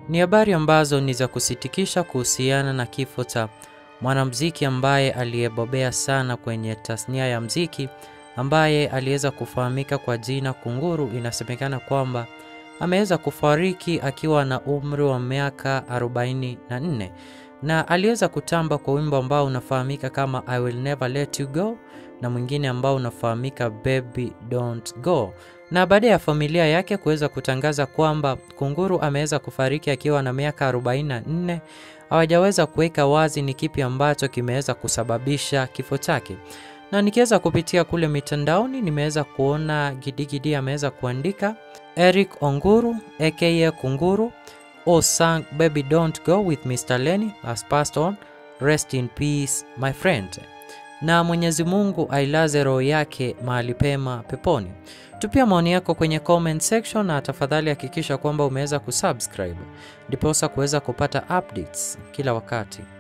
Ni habari ambazo ni za kusitikisha kuhusiana na kifo cha mwanamuziki ambaye aliyebobea sana kwenye tasnia ya mziki ambaye aliweza kufahamika kwa jina Kunguru. Inasemekana kwamba ameweza kufariki akiwa na umri wa miaka 44 na aliweza kutamba kwa wimbo ambao unafahamika kama I will never let you go na mwingine ambao unafahamika baby don't go na baada ya familia yake kuweza kutangaza kwamba Kunguru ameweza kufariki akiwa na miaka 44, hawajaweza kuweka wazi ni kipi ambacho kimeweza kusababisha kifo chake. Na nikiweza kupitia kule mitandaoni, nimeweza kuona Gidigidi ameweza kuandika Eric Onguru aka Kunguru oh sang baby don't go with Mr. Lenny has passed on rest in peace my friend na Mwenyezi Mungu ailaze roho yake mahali pema peponi. Tupia maoni yako kwenye comment section na tafadhali hakikisha kwamba umeweza kusubscribe ndiposa kuweza kupata updates kila wakati.